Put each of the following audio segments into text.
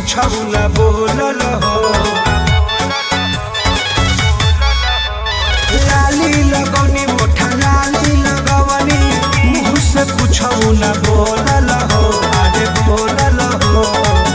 कुछ न बोलल हो लाली लगौनी मोठा लाली लगवनी मुँह से कुछ न बोलल हो अरे बोलल हो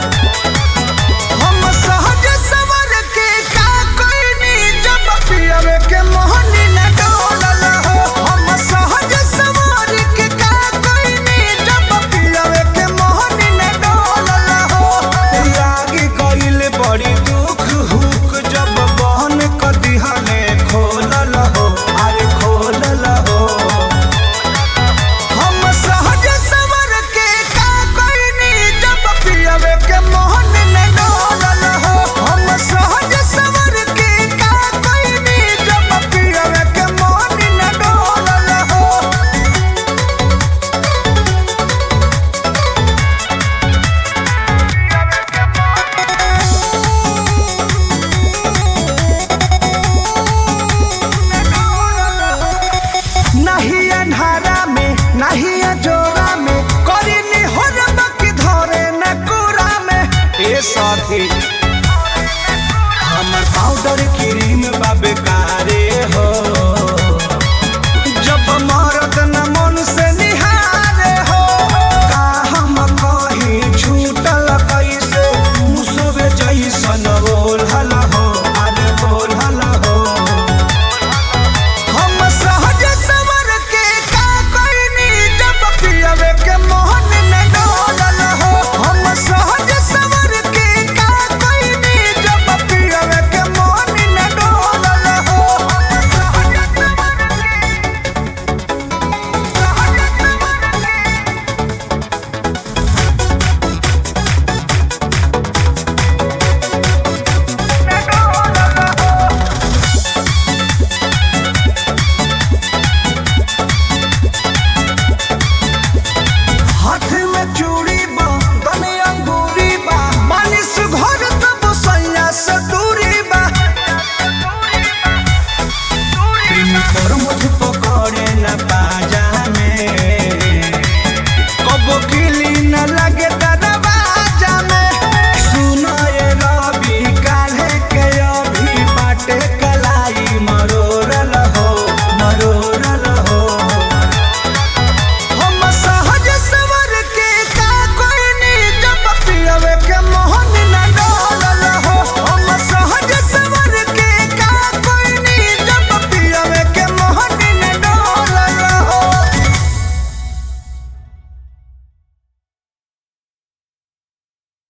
हम सहज सवर के का कोइनी जब पियवे के मोहनी न डोलल हो हम सहज सवर के का कोइनी जब पियवे के मोहनी न डोलल हो लागी कइल बड़ी दुख हुक जब बहन क दिहने खोलल हो अरे खोलल हो हम सहज सवर के का कोइनी जब पियवे के मोहन न डोलल हो हम सहज सवर के का कोइनी जब पियवे के मोहन न डोलल हो नहीं अन्हारा में नहीं अजोरा में करी निहोर बाकी धरे न कुरा में ए साथी हमर पाउडर क्रीम बा बेकार